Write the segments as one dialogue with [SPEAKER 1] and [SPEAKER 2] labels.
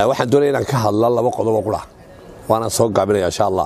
[SPEAKER 1] waxaan doonaya inaan ka hadla laba qodob oo qura waanaan soo gaabinaya insha allah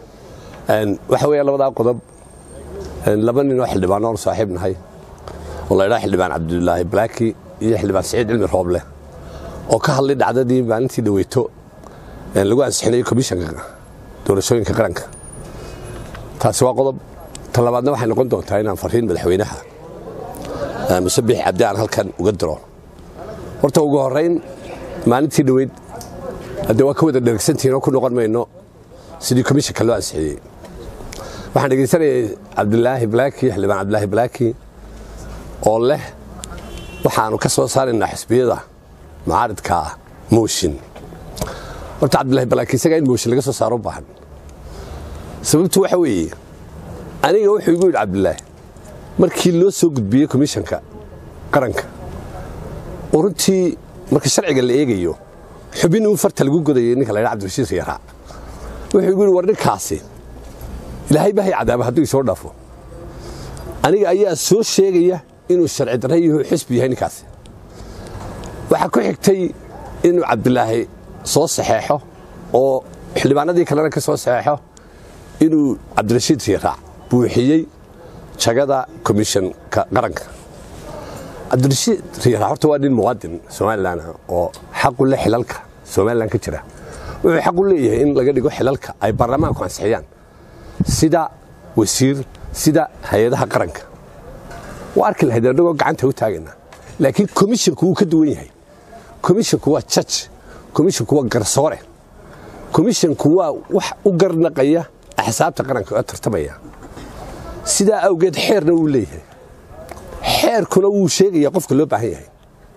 [SPEAKER 1] waxa weeya labadaa qodob laba nin oo xildhibaan oon saaxiib nahay oo la ydhaa xildhibaan cabdulaahi balaaki iyo xildhibaan saciid cilmi rooble oo ka hadlay dhacdadii maalintii dhaweyto lagu ansixinayay komishanka doorashooyinka qaranka taasi waa qodob ta labaadna waxay noqon doontaa inaan fariin madaxweynaha musabix cabdi aan halkan uga diro horta ugu horayn maalintii dhoweyd haddee waa ka wada dhergsantihiin oo ku noqon mayno sidii komishanka loo ansixiyey waxaan dhegaysanayay cabdilaahi balaaki xildhibaan cabdilaahi balaaki oo leh waxaannu ka soo saaraynaa xisbiyada mucaaridka mooshin horta cabdilaahi balaaki isagaa in mooshin laga soo saaro u baahan sababtu waxa weeye aniga wuxuu igu yidhi cabdilaahi markii loo soo gudbiyey komishanka qaranka oo runtii marka sharciga la eegayo xubin uu farta lagu godayay ninka la ydha abdirashiid yaraa wuxuu igu yidhi war ninkaasi ilaahay bahay cadaaba hadduu isoo dhaafo aniga ayaa soo sheegaya inuu sharci darra yaho xisbi yahay ninkaasi waxaa ku xigtay inuu cabdilaahi soo saxeexo oo xildhibaanadii kalena ka soo saxeexo inuu cabdirashiid yaraac buuxiyey jagada komishanka qaranka cabdirashiid yaraac horta waa nin muwaadin somalilan oo xaqu le xilalka somalilan ka jira wuxuu xaq u leeyahay in laga dhigo xilalka ay baarlamaanku ansixiyaan sida wasiir sida hay-adaha qaranka waa arki lahayd annagoo gacanta u taagaynaa laakiin komishinku wuu ka duwan yahay komishinku waa jaj komishinku waa garsoore komishinku waa wax u garnaqaya axsaabta qaranka oo tartamaya sidaa awgeed xeerna wuu leeyahay xeerkuna wuu sheegaya qofka loo baahan yahay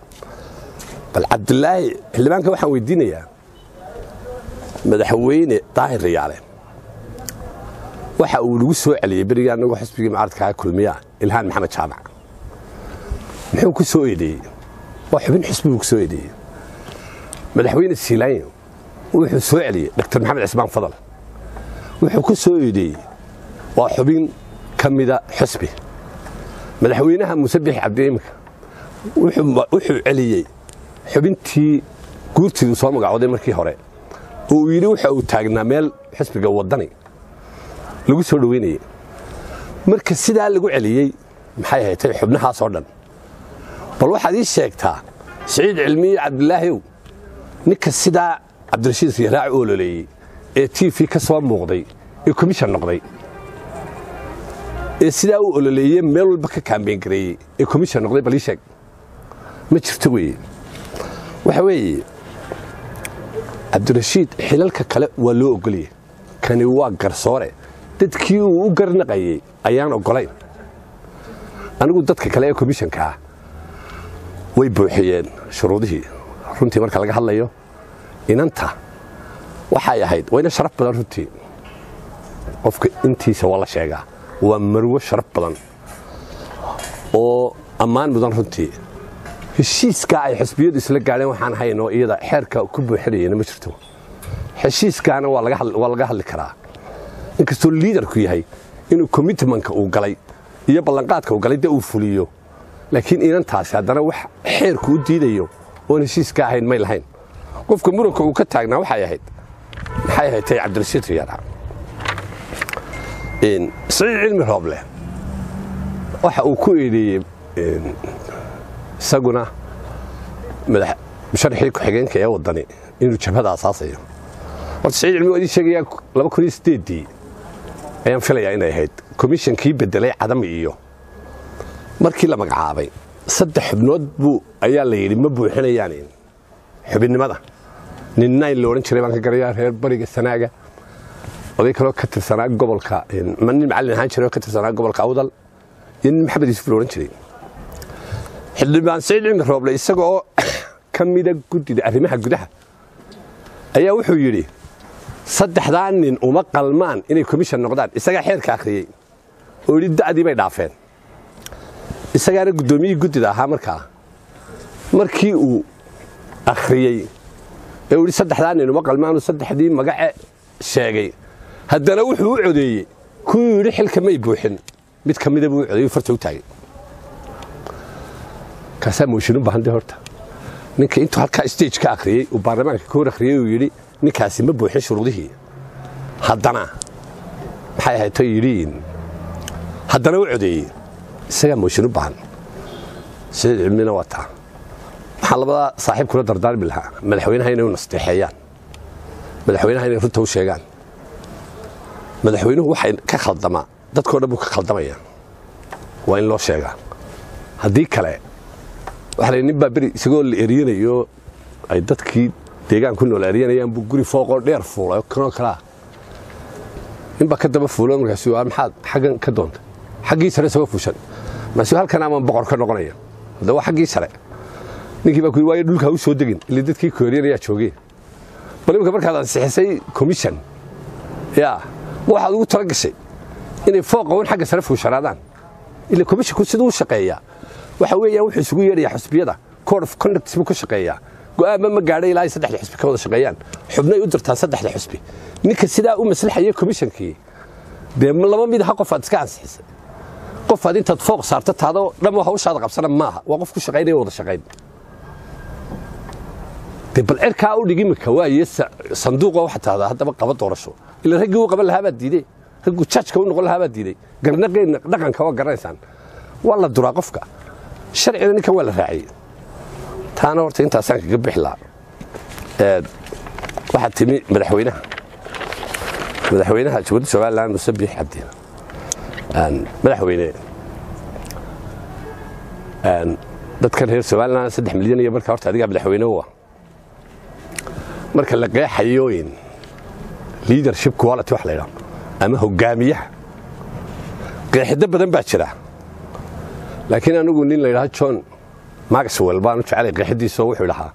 [SPEAKER 1] bal cabdilaahi xildhibaanka waxaan weydiinayaa madaxweyne daahir rayaale waxa uu nagu soo celiyey berigii annagoo xisbigii mucaaradkaa kulmiyaa ilhaan maxamed jaamac muxuu ku soo eedeeyey waa xubin xisbiguu ku soo eedeeyey madaxweyne siilaanyo wuxuu soo celiyey dr maxamed cismaan fadal wuxuu ku soo eedeeyey waa xubin ka mida xisbi madaxweynaha musabix cabdiimika wuxuu celiyey xubintii guurtiidu soo magacooday markii hore oo uu yidhi waxa uu taagnaa meel xisbiga waddani lagu soo dhoweynayey marka sidaa lagu celiyey maxay haytay xubnahaasoo dhan bal waxaad ii sheegtaa siciid cilmiye cabdilaahiw ninka sidaa cabdirashiid yaraac u ololeeyey ee t v ka soo muuqday ee komishan noqday ee sidaa u ololeeye meel walba ka kaambeyn gareeyey ee komishan noqday bal ii sheeg ma jirto weye waxa weeye cabdirashiid xilalka kale waa loo ogoliyey kani waa garsoore dadkii uu u garnaqayey ayaan ogolayn anigu dadka kale ee komishankaa way buuxiyeen shuruudihii runtii marka laga hadlayo inanta waxay ahayd wayna sharaf badan runtii qofka intiisa waa la sheegaa waa marwo sharaf badan oo ammaan mudan runtii heshiiskaa ay xisbiyadu isla gaadheen waxaan haynoo iyada xeerka ku buuxinayena ma jirto heshiiskaana waa laga hadli karaa inkastoo liidarku yahay inuu commitmentka uu galay iyo ballanqaadka uu galay de uu fuliyo laakiin inantaasi haddana wax xeerku u diidayo oon heshiiska ahayn may lahayn qofka muranka uu ka taagnaa waxay ahayd maxay ahayd tay cabdirashiid riyaara saciid cilmi rooble waxa uu ku eedeeyey isaguna musharaxii ku-xigeenka ee waddani inuu jabhada asaasayo horta saciid cilmi waa idin sheegayaa laba kun iyo sideeddii ayaan filayaa inay ahayd komishankii beddelay cadami iyo markii la magacaabay saddex xubnood buu ayaa la yidhi ma buuxinayaan xubinnimada nin nayn la odhan jiray baan ka garayaa reer bariga sanaaga oday kaloo ka tirsanaa gobolka nin macallin ahaan jiray oo ka tirsanaa gobolka awdal iyo nin maxamed yuusuf la odhan jiray xildhibaan saciid cilmi rooble isaga oo ka mida guddida arrimaha gudaha ayaa wuxuu yidhi saddexdaa nin uma qalmaan inay komishan noqdaan isagaa xeerka akhriyey oo yidhi da'dii bay dhaafeen isagaana guddoomiyihii guddida ahaa markaa markii uu akhriyey ee uu yidhi saddexdaa nin uma qalmaanu saddexdii magace sheegay haddana wuxuu u codeeyey kuwuu yidhi xilka may buuxin mid ka mida buu u codeeyey farta u taagay kaasaa mooshin u baahantay horta ninka intuu halkaa stage ka akhriyey uu baarlamaanka ka hor akhriyey uu yidhi ninkaasi ma buuxin shuruudihii haddana maxay ahayd to yidhiin haddana u codeeyey isagaa mooshin u baahan sida cilmina waa taa waxaan labadaa saaxiib kula dardaarmi lahaa madaxweynaha inay u nasteexeeyaan madaxweynaha inay runta u sheegaan madaxweynuhu waxay ka khaldamaa dadkao dhan buu ka khaldamaya waa in loo sheegaa haddii kale waxa la nin baa beri isagoo la eryanayo ay dadkii deegaan ku nool eryanayaan buu guri fooqoo dheer fuulay kanoo kalea ninbaa ka daba fuulo markaas maxaad xaggan ka doonta xaggii sare isagoo fuushan markaasuu halkan ama boqor ka noqonaya hadda waa xaggii sare ninkii baa ku yidhi waayo dhulka ha u soo degin ilaa dadkii ku eryanayaa joogeen bal imika markaad ansixisay commission yaa ma waxaad ugu tala gashay inay fooqa un xagga sare fuushanaadaan ila commissionku siduu u shaqeeyaa waxa weeyaan wuxuu isugu yeedhayaa xusbiyada code of conduct buu ka shaqeeyaa go'aanba ma gaadhay ilaa ay saddexda xusbi ka wada shaqeeyaan xubnay u dirtaan saddexda xusbi ninka sidaa u maslaxaya commissionkii dee laba mid aha qof aad iska ansixisay qof aad intaad fooq saarto taadoo dhammo hawshaada qabsana maaha waa qof ku shaqaynaya wada shaqayn dee bal cirkaa u dhig imika waaye sanduuqa waxa tahdaa haddaba qaba doorasho ila raggii u qaban lahaa baad diiday ragguu jajka u noqon lahaa baad diiday garnaqeenna dhaqanka waa garanaysaan waa la duraa qofka sharcina ninkan waa la raaciyey taana horta intaasaan kaga bixi lahaa waxaa timi madaxweynaha madaxweynaha jubuuti somalilan muse biix cabdi madaxweyne dadkan reer somalilan saddex milyan iyo markaa horta adigaa madaxweyne u ah marka la qeexayooyin leadership quality wax la ydhaho ama hogaamiyaha qeexido badan baa jira laakiin anigu nin la ydhaha john maxwell baan u jecelay qeexidiisoo wuxuu dhahaa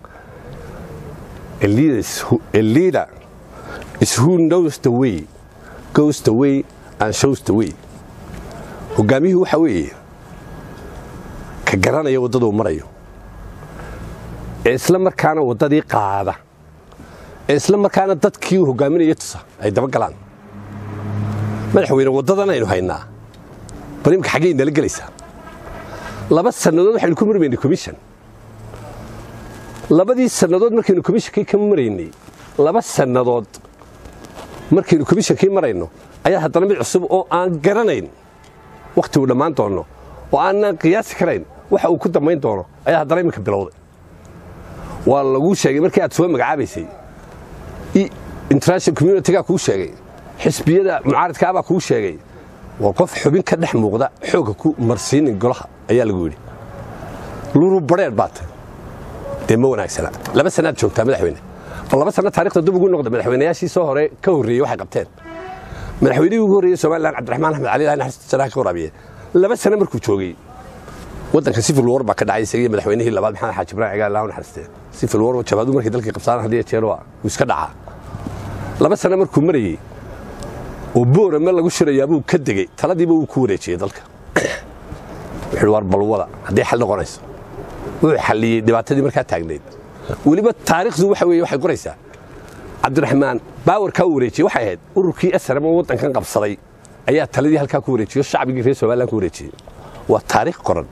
[SPEAKER 1] a leader is who knows the way goes the way and shows the way hogaamiyuhu waxa weeye ka garanaya waddaduu marayo ee isla markaana waddadii qaada ee isla markaana dadkii uu hogaaminaya tusa ay daba galaan madaxweyne waddadan aynu haynaa bal imika xaggay nala gelaysaa laba sannadood waxaynu ku marmaynay commission labadii sannadood markaynu commissionkii ka maraynay laba sannadood markaynu commissionkii marayno ayaa haddana mid cusub oo aan garanayn wakhti uu dhammaan doono oo aanan qiyaasi karayn waxa uu ku dambayn doono ayaa haddana iminka bilowday waa laguu sheegay markii aad soo magacaabaysay international communitigaa kuu sheegay xisbiyada mucaaridkaabaa kuu sheegay waa qof xubin ka dhex muuqda xoogga ku marsiinin golaha ayaa lagu yidhi luru badheer baata dee ma wanaagsana laba sannaad joogtaa madaxweyne bal laba sanno taarikhda dib ugu noqda madaxweynayaashii soo hore ka horreeyey waxay qabteen madaxweynihii ugu horreeyey somalilan cabdiraxmaan axmed cali ilahi naxariista janaha ka waraabiye laba sano markuu joogay waddanka civil war baa ka dhacay isagii madaxweynihii labaad maxamed xaaji ibrahim cigaal ilaahu naxariistee civil war jabaadu markay dalkii qabsaan hadii jeer waa wuu iska dhacaa laba sano markuu marayey oo boorama lagu shirayaa buu ka degey taladiiba wuu ku wareejiyey dalka wuxuu war balwada haddii xal noqonayso wuxuu xalliyey dhibaatadii markaa taagnayd weliba taariikhdu waxa weeye waxay qoraysaa cabdiraxmaan baawarkaa u wareejiyey waxay ahayd ururkii asram oo waddankan qabsaday ayaa taladii halkaa ku wareejiyo shacbigii reer somalilan ku wareejiyey waa taariikh qoran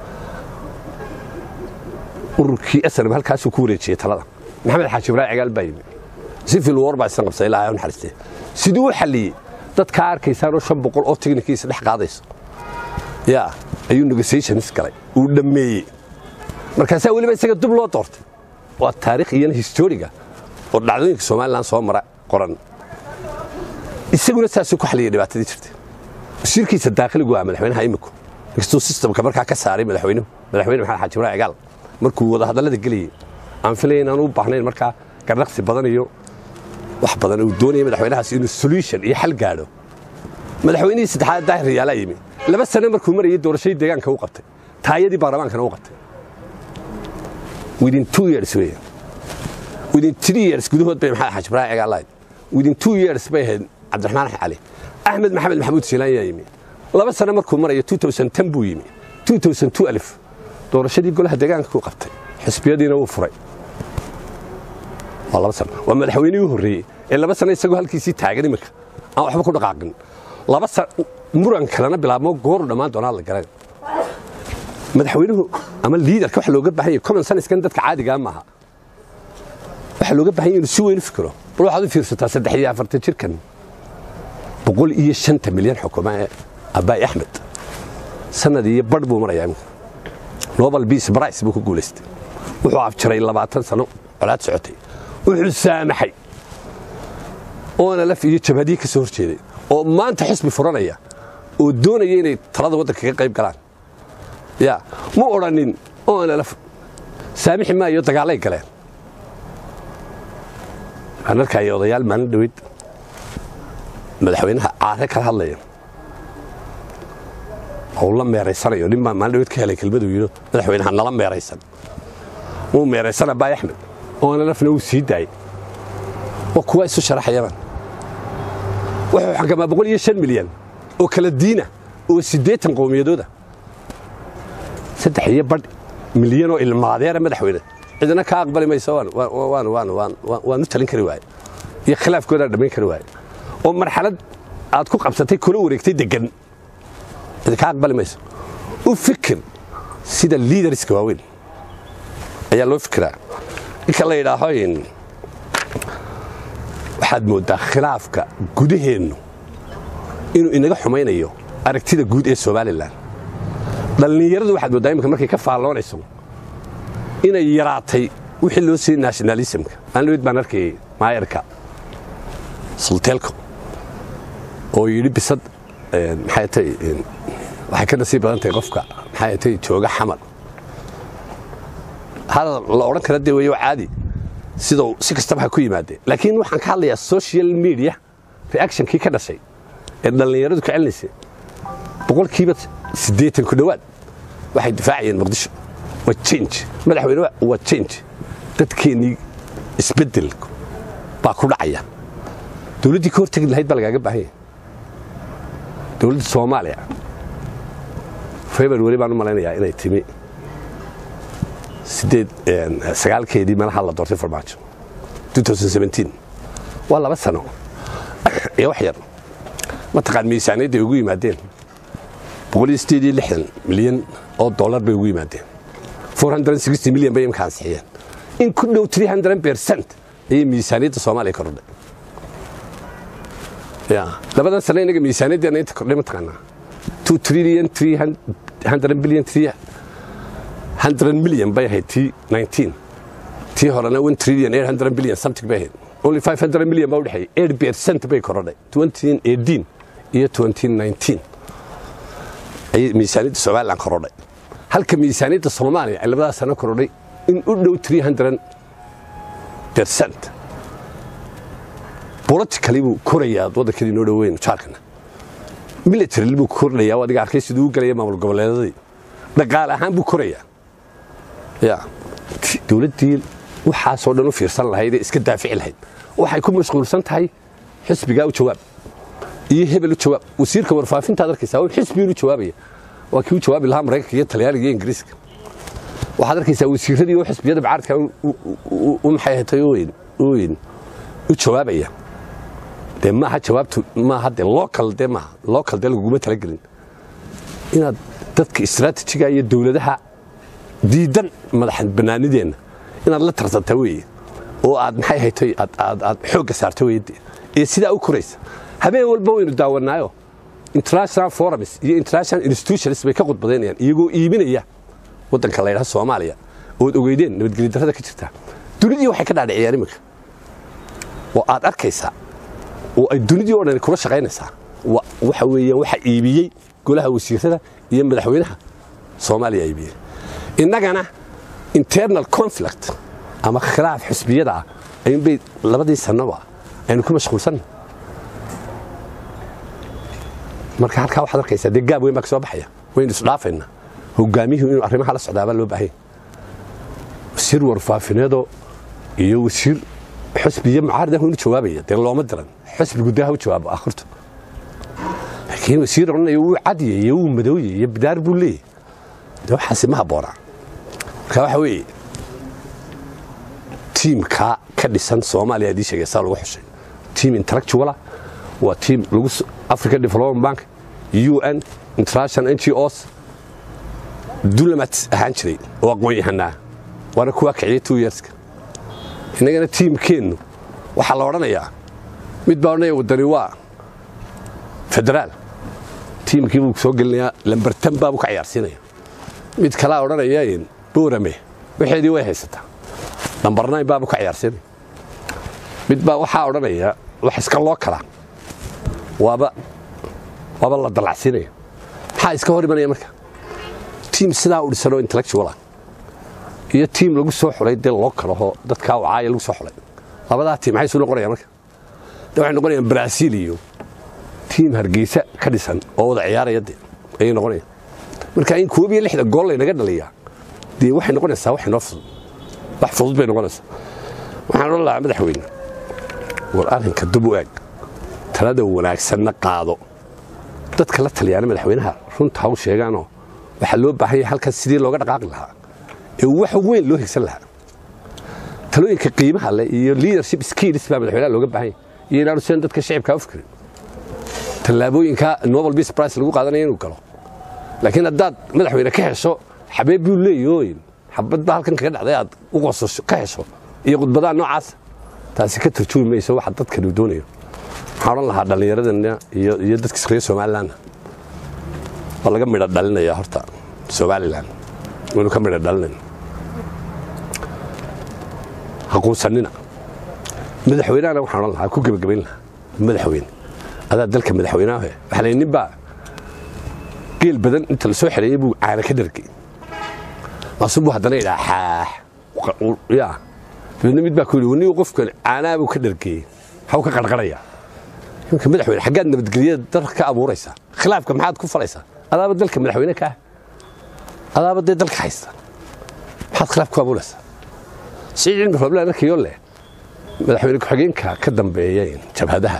[SPEAKER 1] ururkii asram halkaasuu ku wareejiyey talada maxamed xaaji ibraahim cigaal baa yimi civil war baa isan qabsaday ilaahay u naxariistee siduu u xalliyey dadkaa arkaysaanoo shan boqol oo tignikiisa dhex qaadayso yaa ayuu negotiations galay uu dhammeeyey markaasaa weliba isaga dub loo doortay waa taarikh iyana historiga oo dhacdooyinka somalilan soo mara qoran isaguna saasuu ku xalliyay dhibaatadii jirtay wasiirkiisa daakhiligu ah madaxweynaha iminku inkastuu sistamka markaa ka saaray madaxweynuhu madaxweyne maxamed xaaji ibraahim cigaal markuu wadahadallada gelayey aan filaya inaan u baahnayn markaa garnaqsi badan iyo wax badan uu doonaya madaxweynahaas inuu solution iyo xal gaadho madaxweynihii saddexaad daahir riyaalaa yimi laba sano markuu marayay doorashadii deegaanka u qabtay taayadii baarlamaankana u qabtay within two years weeyaan within three years gudahood bay maxamed xaaji ibraahim cigaal lahayd within two years bay ahayd cabdiraxmaan axmed cali axmed maxamed maxamuud siilaan yaa yimi laba sano markuu marayo buu yimi doorashadii golaha deegaanka ku qabtay xisbiyadiina wuu furay waa laba sano waa madaxweynihii u horreeyey ee laba sano isagoo halkiisii taagan iminka aan waxba ku dhaqaaqin laba muran kalena bilaabmo gooru dhammaan doonaa la garan madaxweynuhu ama liidarka waxa looga baahan yahay common sense-kan dadka caadigaa maaha waxaa looga baahan yahay inuu si weyn u fikiro bal waxaad u fiirsataa saddex iyo afartan jirkan boqol iyo shanta milyan xukuma ee abbaay axmed sanad iyo badh buu marayaa imika nobel peace price buu ku guulaystay wuxuu afjaray labaatan sano colaad socotay wuxuu saamaxay oona laf iyo jabhadii ka soo hor jeeday oo maanta xisbi furanaya oo doonaya inay talada waddanka ka qayb galaan ya ma odhanin oona laf saamixi maayo dagaalay galeen waxaan arkaya odayaal maalin dhaweyd madaxweynaha caare kala hadlaya oo la meeraysanayo nin baa maalin dhaweyd ka helay kelmaduu yidhi madaxweynaha nala meeraysan wuu meeraysana baay axmed oona lafna wuu sii daayey waa kuwa isu sharaxayabaan wuxuu xakamaa boqol iyo shan milyan oo kala diina oo siddeetan qowmiyadooda saddex iyo badh milyan oo ilmaadeera madaxweyne cidina ka aqbali mayso waanu talin kari waaye iyo khilaafkoodaan dhammayn kari waaye oo marxalad aad ku qabsatay kula wareegtay degan cidi ka aqbali mayso u fikir sida liidariska waaweyn ayaa loo fikiraa ninka la yidhaaho waxaad mooddaa khilaafka gudaheennu inuu inaga xumaynayo aragtida guud ee somalilan dhallinyaradu waxaad mooddaa imika markay ka faalloonayso inay yaraatay wixii loo siiyey nationalismka maalin weyd baan arkayay maayarka sulteelko oo yidhi bisad maxay tay waxay ka nasiib badan tahay qofka maxay tay jooga xamar hadal la odhan kara dee weeyo caadi sidau si kastaba ha ku yimaadee laakiin waxaan ka hadlayaa social media reactionkii ka dhashay ee dhallinyaradu ka celinaysay boqolkiiba siddeetan ku dhowaad waxay difaacayeen muqdisho waa change madaxweyne waa change dadkeennii isbeddel baa ku dhacaya dowladdii ka hortegi lahayd baa lagaaga baahan yahay dowladda soomaaliya february baan u malaynayaa inay timi sideed sagaalkeedii meelaha la doortay farmaajo waa laba sano iyo wax yar mataqaan miisaaniyadday ugu yimaadeen milyan oo dollar bay ugu yimaadeen milyan bay imka ansixiyeen in ku dhow bercent ayay miisaaniyadda soomaaliya kordhay labadan sano inaga miisaaniyaddeena inta kordhay mataqaanaa trillion billion milyan bay ahayd t tii horena trillion billion something bay ahayd only milyan baa udhexeeyay percent bay korodhay iyo ayay miisaaniyadda somalilan korodhay halka miisaaniyadda soomaaliya ay labadaas sano korodhay in u dhow bercent politically buu korayaa waddankadii noo dhoweyn jaarkana military buu kordhayaa adiga arkay siduu u galaya maamul goboleedadii dhaqaale ahaan buu korayaa ya dowladdii waxaasoo dhan u fiirsan lahayd ee iska daafici lahayd waxay ku mashquulsan tahay xisbigaa u jawaab iyo hebel u jawaab wasiirka warfaafintaad arkaysaa w xisbigiinu jawaabaya waa kii u jawaabi lahaa maraykanka iyo talyaaniga iyo ingiriiska waxaad arkaysaa wasiiradii oo xisbiyada bacaadka u maxay hatay oyn u jawaabaya dee maaha jawaabtu maaha dee local dee maaha local dee laguguma talagelin inaad dadka istraatijiga iyo dowladaha diidan madaxan bannaanideenna inaad la tarsanta weeye oo aad maxay haytay aad xoogga saarta weyde ee sidaa u koraysa habeen walba waynu daawanaayo international forums iyo international institutions bay ka qudbadaynayaan iyagoo iibinaya waddanka la ydhaha soomaaliya ood ogeydeen nabadgelyo darrada ka jirta dunidii waxay ka dhaadhiciyaan iminka oo aad arkaysaa oo ay dunidii o dhan kula shaqaynaysaa waxa weeyaan waxa iibiyey golaha wasiirada iyo madaxweynaha soomaaliya iibiyey innagana internal conflict ama khilaaf xisbiyada ah ayuunbay labadii sannoba aynu ku mashquulsanna marka halkaa waxaad arkaysaa dee gaab weyn baa ka soo baxaya waynu isdhaafayna hogaamiyuhu inuu arrimaha la socdaabaa loo baahanya wasiir warfaafineedoo iyo wasiir xusbiyo mucaaradahu inu jawaabaya dee looma diran xusbigu dee ha u jawaabo akhirtu laakiin wasiir odhanaya wuu cadiyay iyo wuu madooyay iyo bidaar buu leeyahy dee waxaasi ma habboonaa marka waxa weeye tiimkaa ka dhisan soomaaliya adii sheegay saa lagu xushay tiim intellectuala waa tiim lagu african development bank un international ngos dulamat ahaan jiray oo aqoon-yahanaa waana kuwaa kiciyay two yearska innagana tiimkeennu waxaa la odhanayaa mid baa odhanaya waddani waa federaal tiimkii buu soo gelinayaa lambartan baabuu ka ciyaarsiinaya mid kalaa odhanaya boorame waxeedii way haysataa lambar nayn baabuu ka ciyaarsiinaya mid baa waxaa odhanaya wax iska loo kalaa waaba waaba la dallacsiinaya maxaa iska hor imanaya marka tiim sidaa u dhisanoo intellectuala iyo tiim lagu soo xulay dee loo kalahoo dadkaa wacaaya lagu soo xulay labadaa tiim maxay isu noqonayaan marka de waxay noqonayaan brasiil iyo tiim hargeysa ka dhisan oo wada ciyaaraya de ayay noqonayaan marka in koob iyo lixda gool laynaga dhaliyaa dee waxay noqonaysaa wax inoo fudud wax fudud bay noqonaysaa waxaan odhan lahaa madaxweyne war arrinka dub u eg talada wanaagsanna qaado dadka la taliyaana madaxweynaha runta ha u sheegaanoo waxaa loo baahan yahay halkan sidii looga dhaqaaqi lahaa ee wax weyn loo higsan lahaa talooyinka qiimaha leh iyo leadership skills baa madaxweynaha looga baahan yahay iyo inaanu sidan dadka shacibkaa u fikirin tallaabooyinka nobel peace price lagu qaadanaya inuu galo laakiin haddaad madaxweyne ka hesho xabeeb buu leeyooyin xabad baa halkan kaga dhacday aad u qosasho ka hesho iyo khudbadaha noocaas taasi ka turjumi mayso waxa dadkanu doonayo waxaan odhan lahaa dhallinyaradana iyo dadka reer somalilanna waa laga midho dhalinaya horta somalilan waynu ka midho dhalinayna haquusanina madaxweynahana waxaan odhan lahaa ku gebagabayn lahaa madaxweyne adaa dalka madaxweynaha waxaa la nin baa geel badan inta la soo xereeyey buu caana ka dhargay maasu buu haddana idhaa xaax ya dabeedna mid baa ku yidhi wanigu qofkan caanaa buu ka dhargeeyey maxuu ka qarqaraya ninka madaxweyne xaggaad nabadgelyada dalka ka abuuraysaa khilaafka maxaad ku falaysaa adaaba dalka madaxweyne ka ah adaaba dee dalka haysta maxaad khilaaf ku abuuraysaa sii cilmi rooblaan arkayoo leh madaxweyne ku-xigeenka ka dambeeya jabhadaha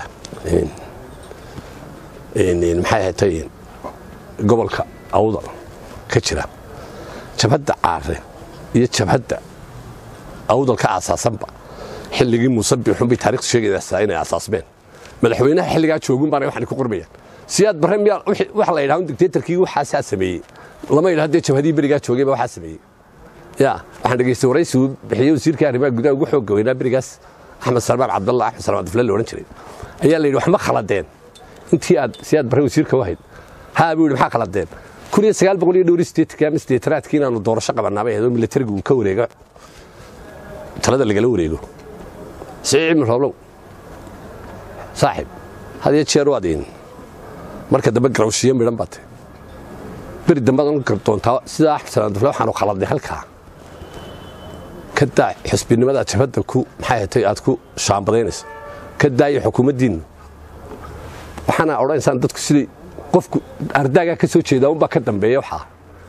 [SPEAKER 1] maxay ahatay gobolka awdal ka jira jabhadda caare iyo jabhadda awdal ka aasaasanba xilligii muuse biixun bay taarikhtu sheegaysaa inay aasaasmeen madaxweynaha xilligaa joogun baana waxaan ku qormayaan siyaad barre miyaa waxa la yidhaha dictatorkii waxaasaa sameeyey lama yidhaha dee jabhadii berigaa joogayba waxaa sameeyey ya waxaan dhegaystay waraysi uu bixiyey wasiirka arrimaha gudaha ugu xoogga weynaa berigaas axmed salmaan cabdalla axmed salmaan dufle la odhan jiray ayaa la yidhi wax ma khaladeen intii aad siyaad barre wasiirka u ahayd haa buu yidhi maxaa khaladeen kun iyo sagaal boqol iyo dhowr sideetanka ama sideetanaadkii inaanu doorasho qabanaabay ahayd oo militarigu uu ka wareego talada lagala wareego sii cilmi rooblow saaxib had iyo jeer waad in marka dambe garawshiyo midhan baad tahay beri dambead un doontaa sidaa axmed salaan dufle waxaanu khaladnay halkaa ka daa xusbinimada jabhadda ku maxay hatay aad ku shaambadaynayso ka daaya xukuumaddiinnu waxaana odhanaysaan dadku siday qofku ardaagaa ka soo jeedaa unbaa ka dambeeya waxaa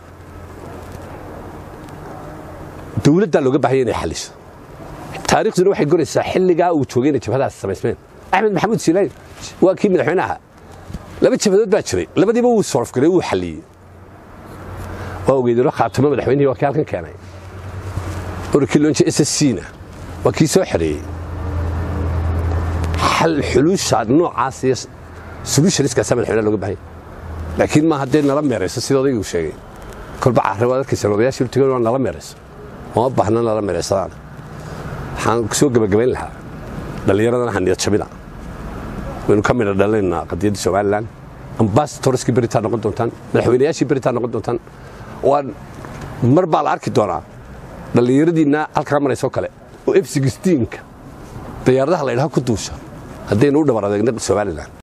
[SPEAKER 1] dowladdaa looga baahaya inay xalliso taariikhduna waxay goraysaa xilligaa uu joogay inay jabhadaas samaysmeen axmed maxamuud siilaayo waa kii madaxweynaha laba jabhadood baa jiray labadiiba wuu soorfgaray wuu xalliyey waa ogeydino khaatamo madaxweynihii waa kii halkan keenay orkii loonje s s c na waa kii soo xereeyey xal xuluusha noocaas iyo solutionskaasaa madaxweynaha looga bahanya laakiin maaha dee nala meerayso sida odaygu sheegay kolba carre waad arkaysan odayaashii urtigan waa nala meerayso uma baahna nala meeraysadaan waxaan soo gebagabayn lahaa dhallinyaradana haniyad jabina waynu ka midha dhalinaynaa qadiyadda somalilan ambasatorskii beritaa noqon doontaan madaxweynayaashii beritaa noqon doontaan waan mar baa la arki doonaa dhallinyaradiinna halkaa maraysoo kale oo f sixteenka dayaaradaha la ydhaha ku duusha haddaynu u dhabar adeegna somalilan